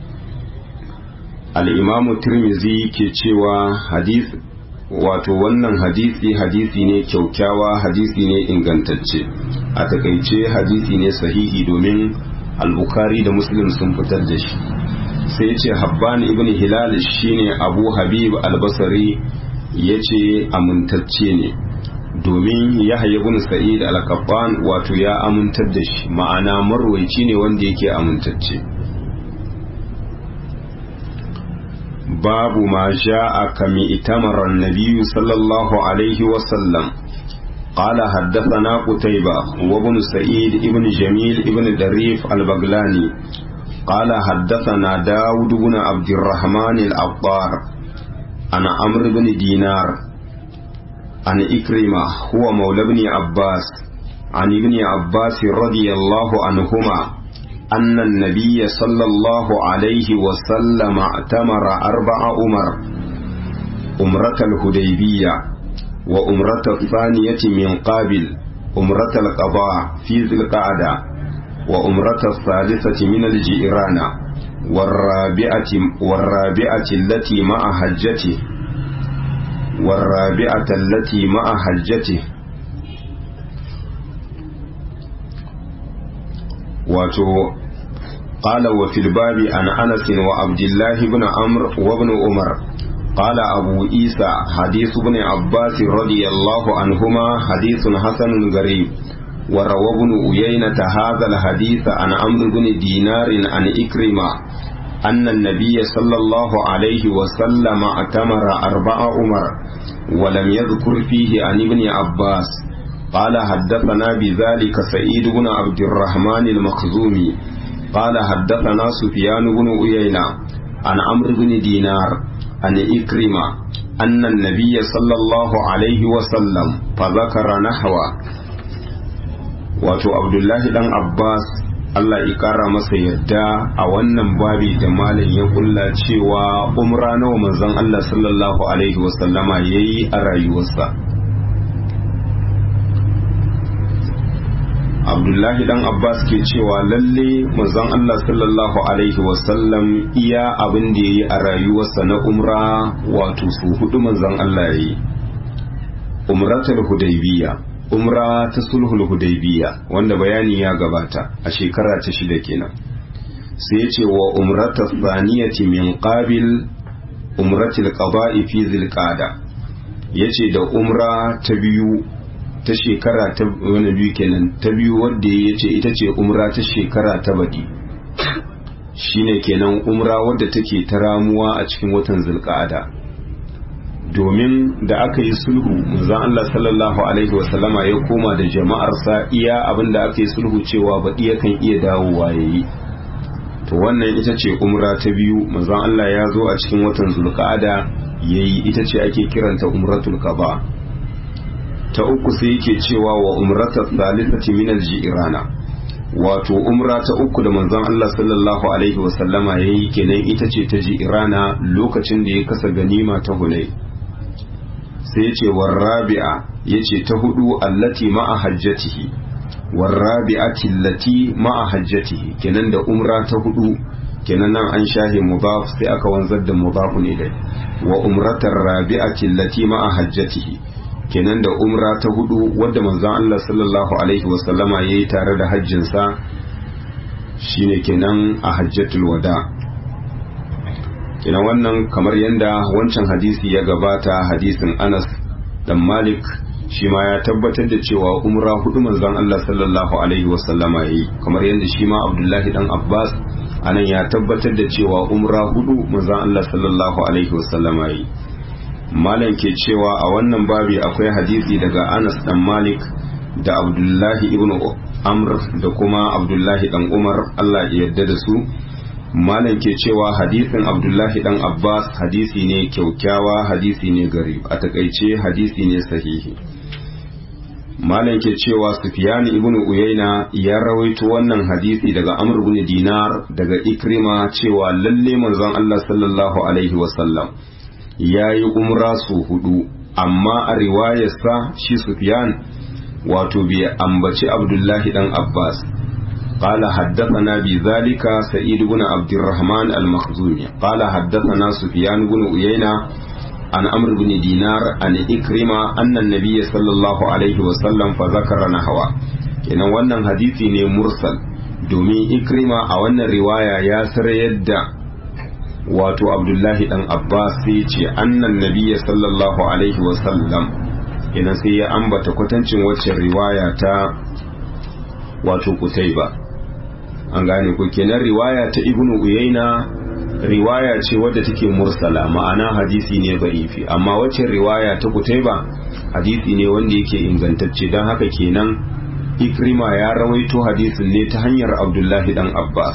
Speaker 1: al'imamu tirmizi ke cewa hadith wato wannan hadisi hadisi ne kyaukyawa hadisi ne ingantacce a takaice hadisi ne sahihi domin al-bukhari da muslim sun fitar da shi sai ce habban ibn hilal shine abu habib al-basri ya ce amintacce ne domin yahya ibn sa'id al-qattan wato ya amintar da shi ma'ana marwaici ne wanda yake amintacce باب ما جاء كم ائتمر النبي صلى الله عليه وسلم قال حدثنا قتيبة وابن سعيد ابن جميل ابن دريف البغلاني قال حدثنا داود بن عبد الرحمن العطار عن عمرو بن دينار عن إكرمة هو مولى بن عباس عن ابن عباس رضي الله عنهما أن النبي صلى الله عليه وسلم اعتمر أربع أمر أمرة الهديبية وأمرة الثانية من قابل أمرة القضاء في ذي القعدة وأمرة الثالثة من الجيران والرابعة والرابعة التي مع حجته والرابعة التي مع حجته wato qala wa fil babi an anas wa abdullah ibn amr wa ibn umar qala abu isa hadith ibn abbas radiyallahu anhuma hadithun hasanun gharib wa rawa ibn uyayna hadha al hadith an amr ibn dinar an ikrima أن النبي صلى الله عليه وسلم اعتمر أربع أمر ولم يذكر فيه عن ابن عباس قال حدثنا بذلك سعيد بن عبد الرحمن المخزومي قال حدثنا سفيان بن عيينة عن عمرو بن دينار عن إكرمة أن النبي صلى الله عليه وسلم فذكر نحوه wato abdullahi dan abbas allah ya kara masa yadda a wannan babi da malam ya kulla cewa umra nawa manzon allah sallallahu alaihi wasallama ya yi a rayuwarsa abdullahi dan abbas ke cewa lalle manzon allah sallallahu alaihi wasallam iya abin da ya yi a rayuwarsa na umra wato su hudu manzon allah ya yi umratul hudaybiya umra ta sulhul hudaybiya wanda bayani ya gabata a shekara ta shida kenan sai ce wa umrata thaniyati min qabil umratil qada'i fi zilqada yace da umra ta biyu ta shekara ta wani biyu kenan ta biyu wadda ya ce ita ce umra ta shekara ta badi shine kenan umra wadda take ta ramuwa a cikin watan zulqa'ada domin da aka yi sulhu manzon Allah sallallahu alaihi wasallama ya koma da jama'arsa iya abin da aka yi sulhu cewa baɗi yakan iya dawowa yayi to wannan ita ce umra ta biyu manzon Allah ya zo a cikin watan zulqa'ada yayi ita ce ake kiranta umratul qaba ta uku sai yake cewa wa umrata thalithati min al-jirana wato umra ta uku da manzon Allah sallallahu alaihi wa sallama yayi kenan ita ce ta jirana lokacin da ya kasa ganima ta Hunay sai ya ce war rabi'a yace ta hudu allati ma'a hajjatihi warrabi'ati allati ma'a hajjatihi kenan da umra ta hudu kenan nan an shahe mudaf sai aka wanzar da mudafun ilai wa umratar rabi'ati allati ma'a hajjatihi kenan da umra ta hudu wadda manzon Allah sallallahu alaihi wasallama yayi tare da hajjin sa shine kenan a hajjatul wada kenan wannan kamar yanda wancan hadisi ya gabata hadisin Anas dan Malik shi ma ya tabbatar da cewa umra hudu manzon Allah sallallahu alaihi wasallama yayi kamar yanda shi ma Abdullahi dan Abbas anan ya tabbatar da cewa umra hudu manzon Allah sallallahu alaihi wasallama yayi malam ke cewa a wannan babi akwai hadisi daga Anas dan Malik da Abdullahi ibn Amr da kuma Abdullahi dan Umar Allah ya yarda da su malam ke cewa hadisin Abdullahi dan Abbas hadisi ne kyaukyawa hadisi ne gari a takaice hadisi ne sahihi malam ke cewa Sufyan ibn Uyayna ya rawaito wannan hadisi daga Amr ibn Dinar daga Ikrima cewa lalle manzon Allah sallallahu alaihi wasallam ya yi umra su hudu amma a riwayarsa shi Sufyan wato bai ambaci Abdullahi dan Abbas قال حدثنا بذلك سعيد بن عبد الرحمن المخزومي قال حدثنا سفيان بن عيينة عن عمرو بن دينار عن إكرمة أن النبي صلى الله عليه وسلم فذكر نحوه kenan wannan hadisi ne mursal domin ikrima a wannan riwaya ya sarayar da wato abdullahi dan abbas sai ce annan nabiyya sallallahu alaihi wasallam kenan sai ya ambata kwatancin waccan riwaya ta wato kutaiba an gane ko kenan riwaya ta ibnu uyaina riwaya ce wadda take mursala ma'ana hadisi ne ba'ifi amma waccan riwaya ta kutaiba hadisi ne wanda yake ingantacce don haka kenan ikrima ya rawaito hadisin ne ta hanyar abdullahi dan abbas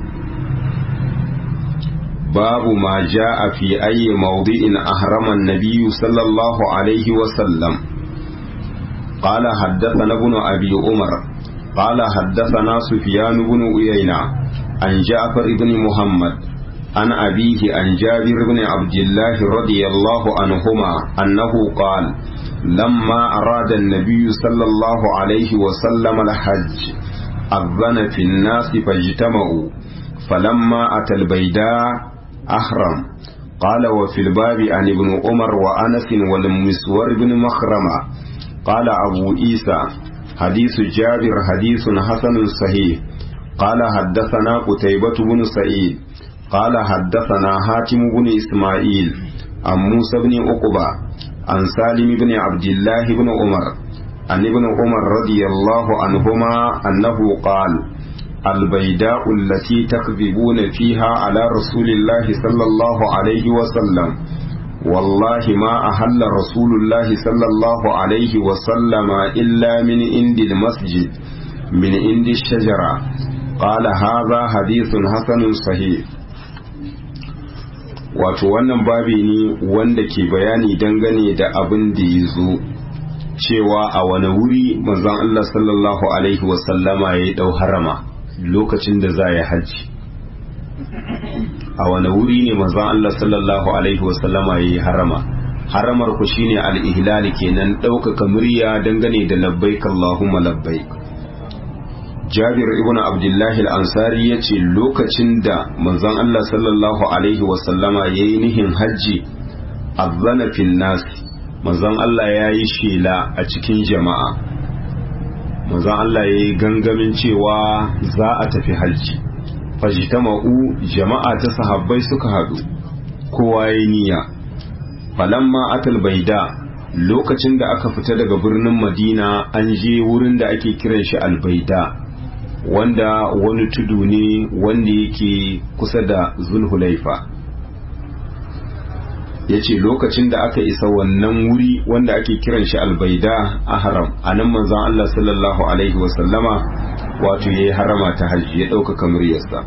Speaker 1: babu ma ja'a fi ayyi mawdi'in ahrama an-nabiy sallallahu alaihi wa sallam قال حدثنا ابن أبي عمر قال حدثنا سفيان بن عيينة عن جعفر بن محمد عن أبيه عن جابر بن عبد الله رضي الله عنهما أنه قال لما أراد النبي صلى الله عليه وسلم الحج أذن في الناس فاجتمعوا فلما أتى البيداء أحرم قال وفي الباب عن ابن عمر وأنس والمسور بن مخرمة قال أبو عيسى حديث جابر حديث حسن صحيح قال حدثنا قتيبة بن سعيد قال حدثنا حاتم بن إسماعيل عن موسى بن عقبة عن سالم بن عبد الله بن عمر عن ابن عمر رضي الله عنهما أنه قال البيداء التي تكذبون فيها على رسول الله صلى الله عليه وسلم والله ما أهل رسول الله صلى الله عليه وسلم إلا من عند المسجد من عند الشجرة قال هذا حديث حسن صحيح wato wannan babi ne wanda ke bayani dangane da abin da ya zo cewa a wani wuri manzon Allah sallallahu alaihi wasallama ya yi ɗau harama lokacin da za ya hajji a wani wuri ne manzon Allah sallallahu alaihi wasallama ya yi harama haramar ku shine al-ihlal kenan ɗaukaka murya dangane da labbaik Allahumma labbaik Jabir ibn Abdullah al-Ansari yace lokacin da manzon Allah sallallahu alaihi wasallama yayi nihin hajji azzana fil nas manzon Allah yayi shela a cikin jama'a manzon Allah yayi gangamin cewa za a tafi hajji fajtama'u jama'a ta sahabbai suka hadu kowa yayi niyya falamma atal baida lokacin da aka fita daga birnin Madina an je wurin da ake kiran shi albaida wanda wani tudu ne wanda yake kusa da zulhulaifa ya ce lokacin da aka isa wannan wuri wanda ake kiran shi albaida a haram a nan manzan Allah sallallahu Alaihi wasallama wato ya yi harama ta hajji ya ɗaukaka muryarsa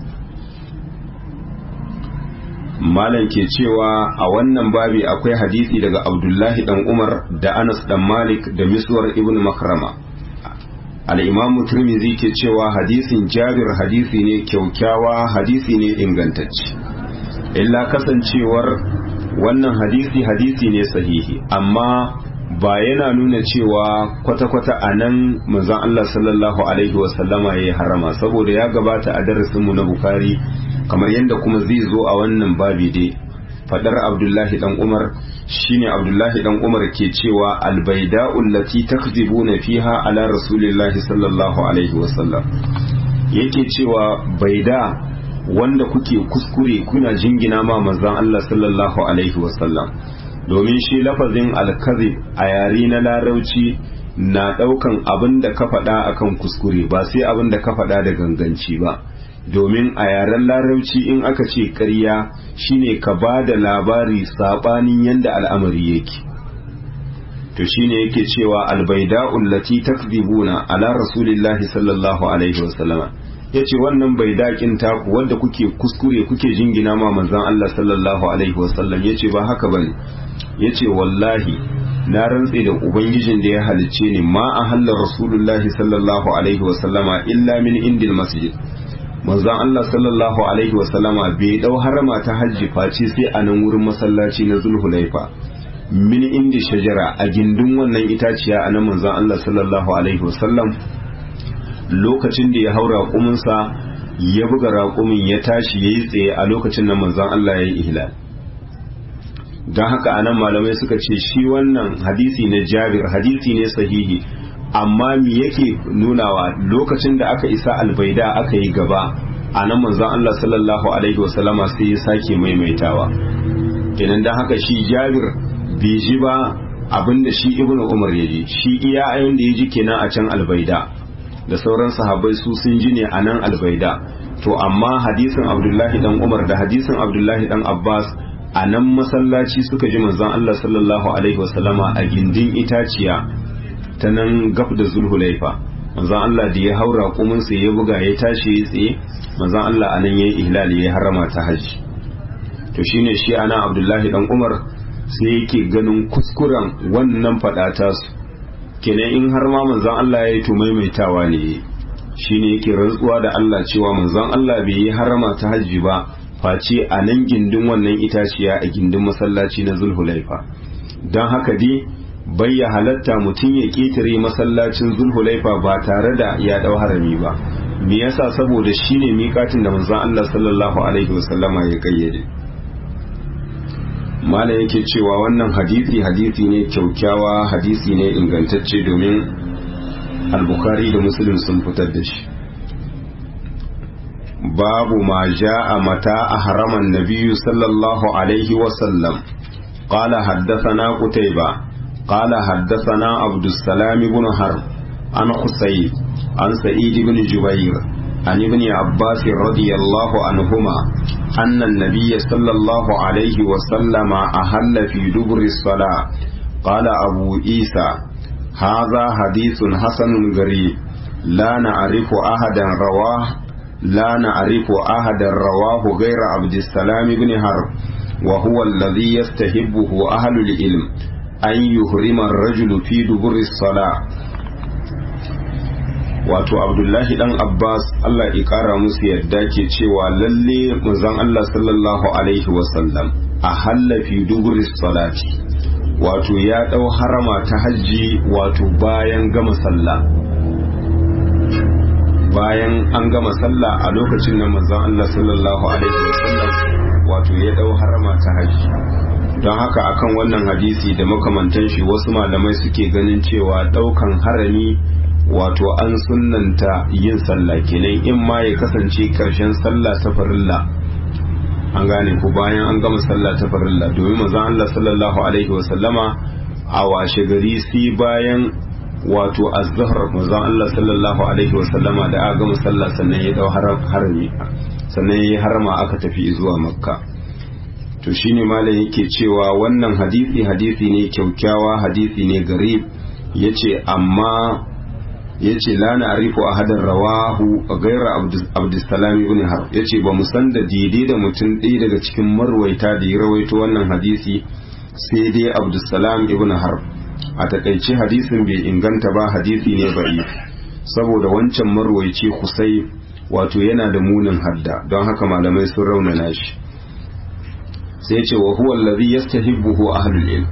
Speaker 1: malam ke cewa a wannan babi akwai hadisi daga abdullahi dan umar da anas dan malik da miswar ibn makrama al'imamu turmizi ke cewa hadisin jabir hadisi ne kyaukyawa hadisi ne ingantacce illa kasancewar wannan hadisi hadisi ne sahihi amma ba yana nuna cewa kwata-kwata a nan manzon Allah sallallahu alaihi wasallama ya yi harama saboda ya gabata a darasinmu na bukari kamar yadda kuma zai zo a wannan babi dai fadar abdullahi dan umar shine abdullahi dan umar ke cewa albaida'u allati takzibuna fiha ala rasulillahi sallallahu alaihi wasallam yake cewa baida wanda kuke kuskure kuna jingina ma manzon Allah sallallahu alaihi wasallam domin shi lafazin alkazib a yare na larauci na daukan abin da ka faɗa akan kuskure ba sai abin da ka faɗa da ganganci ba domin a yaren larauci in aka ce ƙarya shine ka ba da labari saɓanin yadda al'amari yake to shine yake cewa albaida'ul lati takdibuna ala rasulillahi sallallahu alaihi wasallama yace wannan baidaƙin taku wanda kuke kuskure kuke jingina ma manzon Allah sallallahu alaihi wasallam yace ba haka bane yace wallahi na rantse da ubangijin da ya halicce ni ma a hallar rasulullahi sallallahu alaihi wasallama illa min indil masjid manzon Allah sallallahu alaihi wasallama bai dau harama ta hajji face sai a nan wurin masallaci na zulhulaifa min indi shajara a gindin wannan itaciya a nan manzon Allah sallallahu alaihi wasallam lokacin da ya haura raƙuminsa ya buga raƙumin ya tashi ya yi tsaye a lokacin nan manzon Allah ya yi ihlal don haka anan malamai suka ce shi wannan hadisi na jabir hadisi ne sahihi amma me yake nunawa lokacin da aka isa albaida aka yi gaba a nan manzon Allah sallallahu alaihi wasallama sai ya sake maimaitawa kenan don haka shi jabir bai ji ba abinda shi ibnu umar ya ji shi iya ayon da ya ji kenan a can albaida da sauran sahabbai su sun ji ne a nan albaida to amma hadisin abdullahi dan umar da hadisin abdullahi dan abbas a nan masallaci suka ji manzon Allah sallallahu alaihi wasallama a gindin itaciya ta nan gaf da zulhulaifa manzon Allah da ya haura kuminsa ya buga ya tashi ya tsaye manzon Allah a nan ya yi ihlali ya harama ta hajji to shine shi ana abdullahi dan umar sai yake ganin kuskuren wannan faɗata su kenan in har ma manzon Allah ya yi to maimaitawa ne shine yake rantsuwa da Allah cewa manzon Allah bai yi harama ta hajji ba face a nan gindin wannan itaciya a gindin masallaci na zulhulaifa don haka dai bai ya halatta mutum ya ƙetare masallacin zulhulaifa ba tare da ya ɗau harami ba me yasa saboda shine miƙatin da manzon Allah sallallahu alaihi wasallama ya kayyade malam yake cewa wannan hadisi hadisi ne kyaukyawa hadisi ne ingantacce domin al-bukhari da muslim sun fitar da shi babu ma ja'a mata a haraman nabiyyu sallallahu alaihi wasallam قال حدثنا قتيبة قال حدثنا عبد السلام بن حرب عن حسين عن سعيد بن جبير عن ابن عباس رضي الله عنهما أن النبي صلى الله عليه وسلم أهل في دبر الصلاة قال أبو عيسى هذا حديث حسن غريب لا نعرف أحدا رواه لا نعرف أحدا رواه غير عبد السلام بن حرب وهو الذي يستحبه أهل العلم أن يهرم الرجل في دبر الصلاة wato abdullahi dan abbas allah ya kara musu yadda ke cewa lalle manzon allah sallallahu alaihi wasallam a hallafi duburis salati wato ya dau harama ta hajji wato bayan gama sallah bayan an gama sallah a lokacin nan manzon allah sallallahu alaihi wasallam wato ya dau harama ta hajji don haka akan wannan hadisi da makamantan shi wasu malamai suke ganin cewa daukan harami wato an sunnanta yin sallah kenan in ma ya kasance karshen sallah ta farilla an gane ku bayan an gama sallah ta farilla domin manzon Allah sallallahu alaihi wa sallama a washe gari sai bayan wato az-zuhr manzon Allah sallallahu alaihi wa sallama da aka gama sallah sannan ya dau harami sannan ya harama aka tafi zuwa makka to shine malam yake cewa wannan hadisi hadisi ne kyaukyawa hadisi ne garib yace amma yace la na arifu ahadan rawahu gaira abdussalam ibn harb yace ba mu san da daidai da mutum ɗaya daga cikin marwaita da ya rawaito wannan hadisi sai dai abdussalam ibn harb a takaice hadisin bai inganta ba hadisi ne ba'i saboda wancan marwaici kusai wato yana da munin hadda don haka malamai sun raunana shi sai ce wa huwa allazi yastahibbuhu ahlul ilm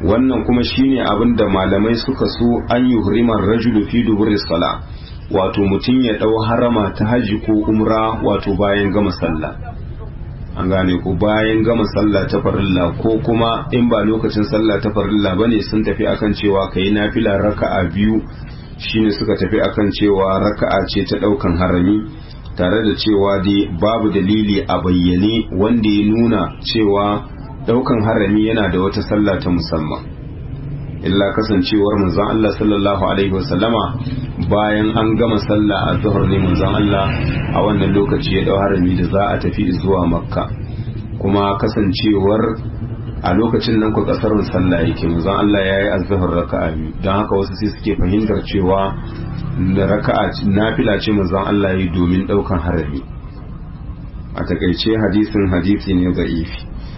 Speaker 1: wannan kuma shine abin da malamai suka so an yi hurimar rajulu fi duburi sala wato mutum ya ɗau harama ta haji ko umra wato bayan gama sallah an gane ko bayan gama sallah ta farilla ko kuma in ba lokacin sallah ta farilla bane sun tafi akan cewa kai nafila raka'a biyu shine suka tafi akan cewa raka'a ce ta ɗaukan harami tare da cewa dai babu dalili a bayyane wanda ya nuna cewa daukan harami yana da wata sallah ta musamman illa kasancewar manzon Allah sallallahu alaihi wasallama bayan an gama sallah a zuhur ne manzon Allah a wannan lokaci ya dau harami da za a tafi zuwa makka kuma kasancewar a lokacin nan ku kasar sallah yake manzon Allah yayi azhar raka'a biyu dan haka wasu sai suke fahimtar cewa raka'a nafila ce manzon Allah yayi domin daukan harami a takaice hadisin hadisi ne da'ifi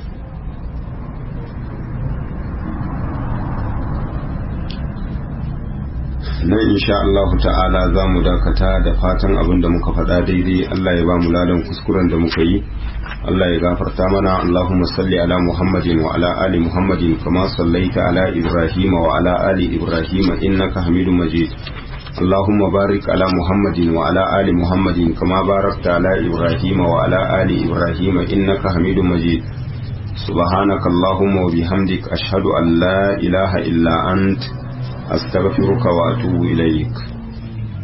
Speaker 1: nan insha Allah ta'ala za mu dakata da fatan abin da muka faɗa daidai Allah ya ba mu ladan kuskuren da muka yi Allah ya gafarta mana Allahumma salli ala Muhammadin wa ala ali Muhammadin kama sallaita ala Ibrahim wa ala ali Ibrahim innaka Hamidum Majid اللهم بارك على محمد وعلى آل محمد كما باركت على إبراهيم وعلى آل إبراهيم إنك حميد مجيد سبحانك اللهم وبحمدك أشهد أن لا إله إلا أنت أستغفرك وأتوب إليك